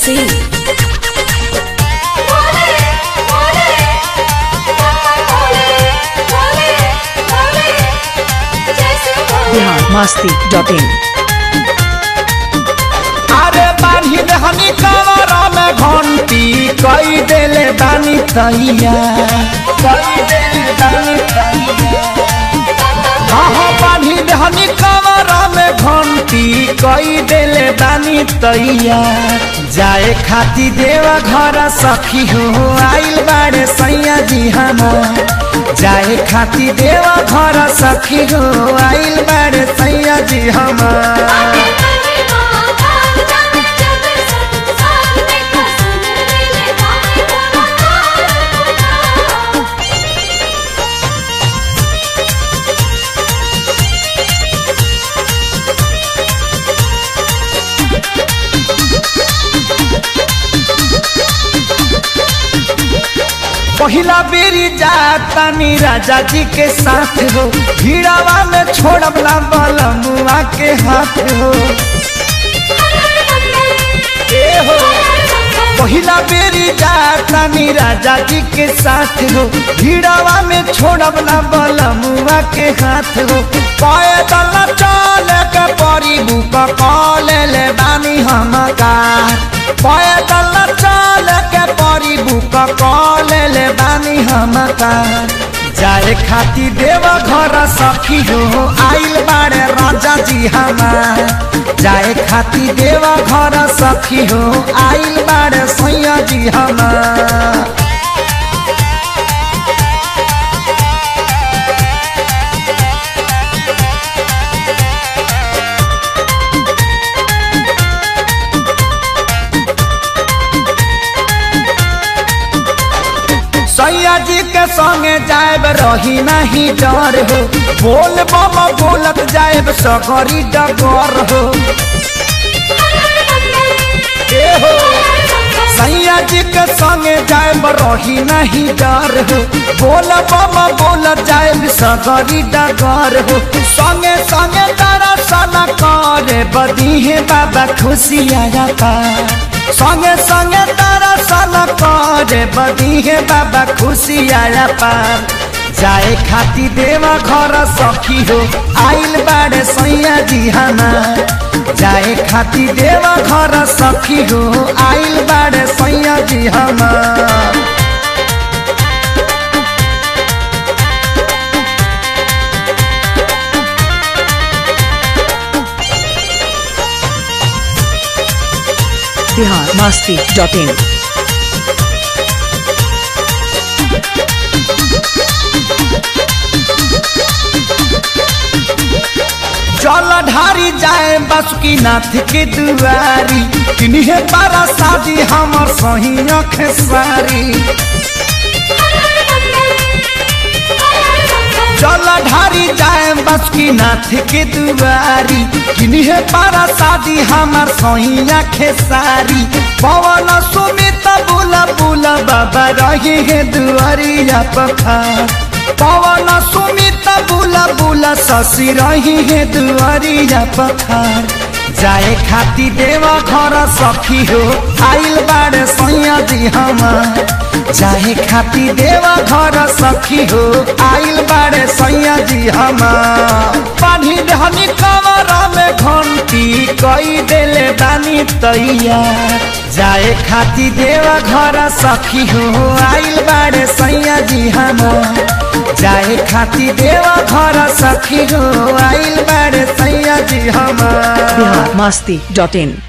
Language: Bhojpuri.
Singh. Bihar Masti dot in अरे बान्ही हनी कमरा में घंटी कई देले बानी तैया कई देले बानी तैया हाँ हाँ बान्ही हनी कमरा में घंटी कई देले बानी तैया जाए खाती देवा घर सखी हो आइल बाड़े सैया जी हमार जाए खाती देवा घर सखी हो आइल बाड़े सैया जी हमार पहिला बेरी जातानी राजा जी के साथ हो भीड़ावा में छोड़ब ना बलमुआ के हाथ हो ए हो पहिला बेरी जातानी राजा जी के साथ हो भीड़ावा में छोड़ब ना बलमुआ के हाथ हो पैदल चल के परी बुक कॉल ले बानी हम कार पैदल चल के परी बुक कॉल ले बानी हम कार जाए खाती देव घर सखी हो आइल बाड़े राजा जी हमार जाए खाती देव घर सखी हो आइल बाड़े सैया जी हमार सैया जी के संगे जाएब रही नहीं डर हो बोल बम बोलत जाएब सकरी डगर हो ए हो सैया जी के संगे जाएब रही नहीं डर हो बोल बम बोलत जाएब सकरी डगर हो संगे संगे दर्शन करे बदीहे बाबा खुशी आया संगे संगे दर्शन करे बदीहे बाबा खुशी आया पार जाए खाती देवा घर सखी हो आइल बाड़े सैया जी हमार जाए खाती देवा घर सखी हो आइल बाड़े सैया जी हमार बिहार मस्ती डॉट इन चल ढारी जाए बसुकी नाथ के दुआरी किन्हे बारा शादी हमर सही खेसारी चल ढारी जाए बसुकी नाथ के दुआरी किन्हे बारा शादी हमर सही खेसारी पवन सुमित बुला बुला बाबा रही है दुआरिया पखार पवन सुमित बुला बुला शशि रही है दुआरिया पखार जाए खाती देवा घर सखी हो आइल बाड़े सैया जी हमार जाए खाती देवा घर सखी हो आइल बाड़े सैया जी हमार पानी धनी कमरा में घंटी कई देले बानी तैयार जाए खाती देवा घर सखी हो आइल बाड़े सैया जी हमार जाए खाती देवा घर सखी हो आइल बाड़े सैया जी हमार बिहार मस्ती डॉट इन